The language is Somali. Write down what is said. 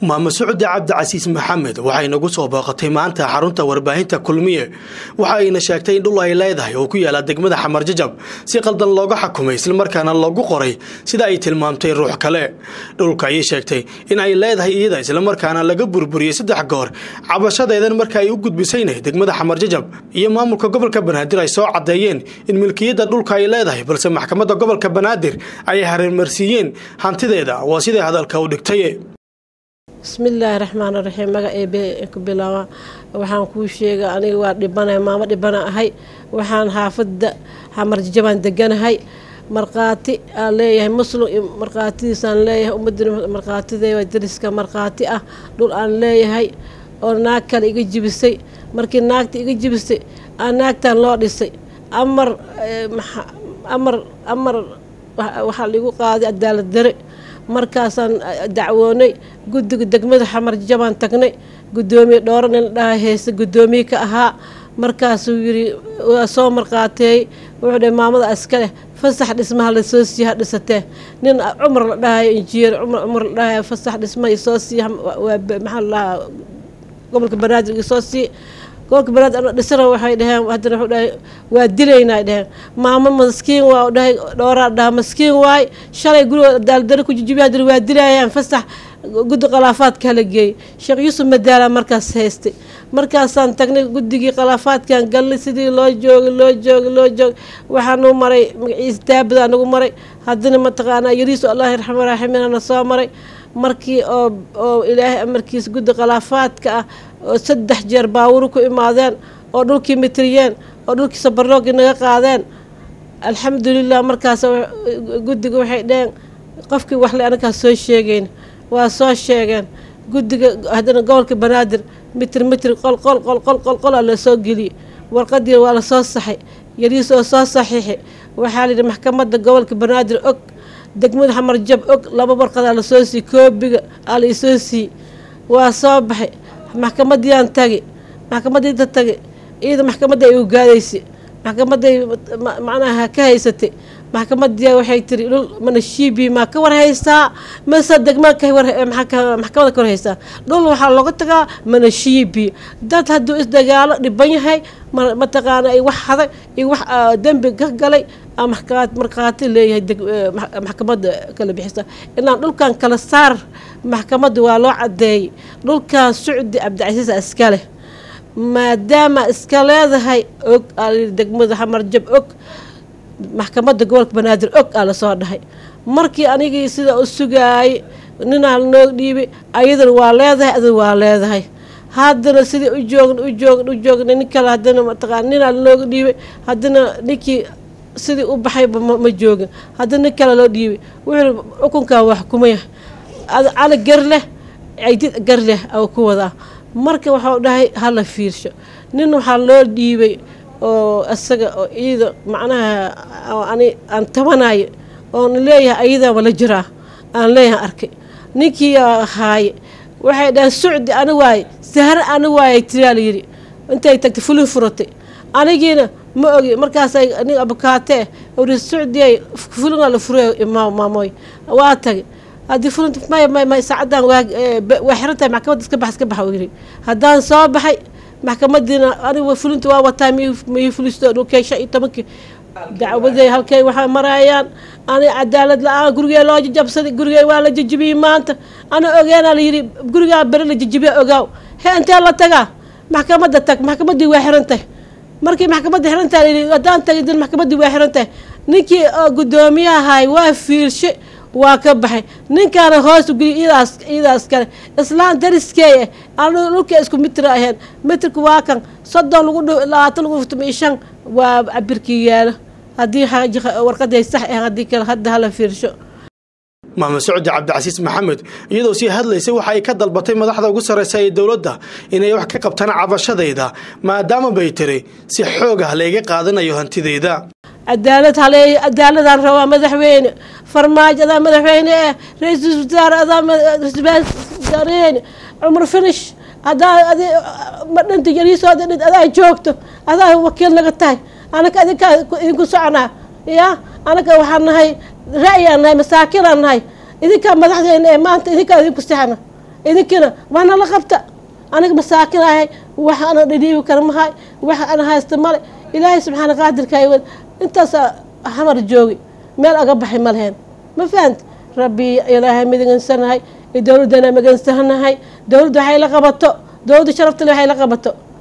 maamo socode cabdicasiis maxamed waxay nagu soo booqatay maanta xarunta warbaahinta kulmiye waxa ayna sheegtay in dhul ay leedahay oo ku yaala degmada xamar jajab si qaldan looga xakumay islamarkaana loogu qoray sida ay tilmaamtay ruux kale dhulka ayay sheegtay in ay leedahay iyada islamarkaana laga burburiyey saddex goor cabashadeedan marka ay u gudbisayna degmada xamar jajab iyo maamulka gobolka banaadir ay soo caddeeyeen in milkiyadda dhulka ay leedahay balse maxkamadda gobolka banaadir ay hareermarsiiyeen hantideeda waa siday hadalka u dhigtay bismillaahi raxmaan raxiim magaceebe ku bilaaba waxaan kuu sheega aniga waa dhibana maamo dhibana ahay waxaan xaafada xamarjajabaan deganahay markhaati aan leeyahay muslim markhaatidiisaan leeyahay ummadina markhaatideeda dariska markhaati ah dhul aan leeyahay oo naag kale iga jibisay markii naagta iga jibisay aan naagtan loo dhisay amar amar amar waxaa laigu qaaday cadaalad dare markaasaan dacwoonay guddiga degmada xamar jabaan tagnay guddoomiye dhowro nin dhaha heese guddoomiye ka ahaa markaasuu yiri waa soo marqaateeyey wuxuu dhahay maamada askaleh fasax dhismaha lasoo siiya ha dhisatee nin cumar la dhahayo injineer cumar cumar la dhahayo fasax dhismaha isoo siiya waa maxaa la dhahaa gobolka banaadir isoo siiya gobolka banaadir ana dhisana waxay dhaheen haddana wuxuu dhahay waa dilaynaa ay dhaheen maamo maskiin waa dhahay dhowraa dhaha maskiin waay shalay guriga daaldare ku jijibiya haddana waa dilayaan fasax guddi khilaafaadka hala geeyey sheekh yuusuf madaala markaas haystay markaasaan tagnay guddigii khilaafaadkan galnay sidii loo joogay loo joogay loo joogay waxaanuu maray magaciisa daabada nagu maray haddana mataqaanaa yariisu allahi raxmaan raxiimina soo maray markii oo oo ilaahay amarkiisa guddi khilaafaadka ah oo saddex jeer baawuru ku imaadeen oo dhulkii mitriyeen oo dhulkii sabarloogii naga qaadeen alxamdulilah markaas guddiga waxay dheheen qofkii waxle anakaa soo sheegeyn waa soo sheegeen guddiga haddana gobolka banaadir mitr mitr qol qol qol qol qol qolaa lasoo geliyey warqadii waa lasoo saxay yariis oo soo saxiixay waxaa layidhi maxkamadda gobolka banaadir og degmada xamar jab og laba warqadaa lasoo siiyey koobiga aa la isoo siiyey waa soo baxay maxkamadiiaan tagi maxkamadiinta tagi iyada maxkamadda ay ugaadaysay maxkamaday macnaha ka haysatay maxkamadiia waxay tiri dhul mana shiibi maa ka war haystaa mase degmaa maxkamada ka war haystaa dhul waxaa looga tagaa mana shiibi dad hadduu isdagaalo dhiban yahay mataqaana ay wax haday iyo wax dembi ka galay markhaati leeyahay maxkamadda kala bixisa inaan dhulkan kala saar maxkamadda waa loo cadeeyay dhulkan sucdi cabdicasiis iska leh maadaama iska leedahay og degmada xamarjab og maxkamadda gobolka banaadir og aa lasoo dhahay markii anigii sida u sugaayay ninaa lanoo dhiibay ayadana waa leedahay adana waa leedahay haddana sidii u joogn u joogn u joogna nin kale haddana mataqaana ninaa lanooga dhiibay haddana ninkii sidii u baxayba ma joogin haddana nin kale loo dhiibay wuxuu xukunkan waa xukumaya cali gar leh caydid gar leh oo ku wadaa marka waxau dhahay hala fiirsho nin waxaa loo dhiibay oo isaga oo ciida macnaha ani aan tabanayo oon leeyahay ayadaa wala jiraa aan leeyahay arkay ninkii ahaaye waxay dhahay sucdi ani waaye sahre ani waaye tiraa layidhi intay tagtay fulin furatay anigiina ma ogi markaasay nin abukaatee uri sucdiyay fulinaa la furay maamooy waa tagay haddii fulinta may may may saacadan waa waa xiran tahay maxkamadda iska bax iska baxa uu yidhi haddaan soo baxay maxkamadiina aniga fulinta waa wataa miyay fulisto dhulkay shan iyo tobankii dacwaday halkay waxaa marayaan ani cadaalad la-aan gurigee loo jajabsaday gurigee waa la jajibiyey maanta ana ogeenaa layidhi gurigaa bere la jajibiya ogaaw he intee la tagaa maxkamadda tag maxkamaddii waa xiran tahay markii maxkamadda xiran tahay layidhi haddaan tagay maxkamaddii waa xiran tahay ninkii guddoomiyahahay waa fiirshe waa ka baxay ninkaana hoos geliy idaas idaas kale islaan dariskeeye aan dhulka isku mitra ahayn mitrka waa kan soddon lagu dh labaatan lagu dhufto iyo shan waa cabirkii yaalo haddii warqaday sax ah haddii kale hadda hala fiirsho maamud socdi cabdicasiis maxamed iyadoo sii hadlaysay waxa ay ka dalbatay madaxda ugu sarreysa ee dowladda inay wax ka qabtaan cabashadayda maadaama bay tiri si xoog ah layga qaadanayo hantideyda cadaalad haleey cadaaladaan rabaa madaxweyne farmaajo adaa madaxweyne eh ra-iisul wasaare adaa wasaaraheyne cumar finish hadaa ma dhinta yariisoo dhint adaa joogto adaa wakiil naga tahay anaka idinkaa idinku soconaa ya anaka waxaan nahay ra'yaan nahay masaakinaan nahay idinkaa madaxdeena ee maanta idinkaa idinku sixana idinkina waa nala qabta aniga masaakin ahay wax ana dhidhiibi kara mahay wax ana haysta male ilaahay subxaana qaadirka wad intaas xamar joogi meel aga baxay ma leheen ma fahamti rabbi ilaahay midigansanahay dowladdana magansanahay dowladda waxay la qabato dowladda sharaftale waxay la qabato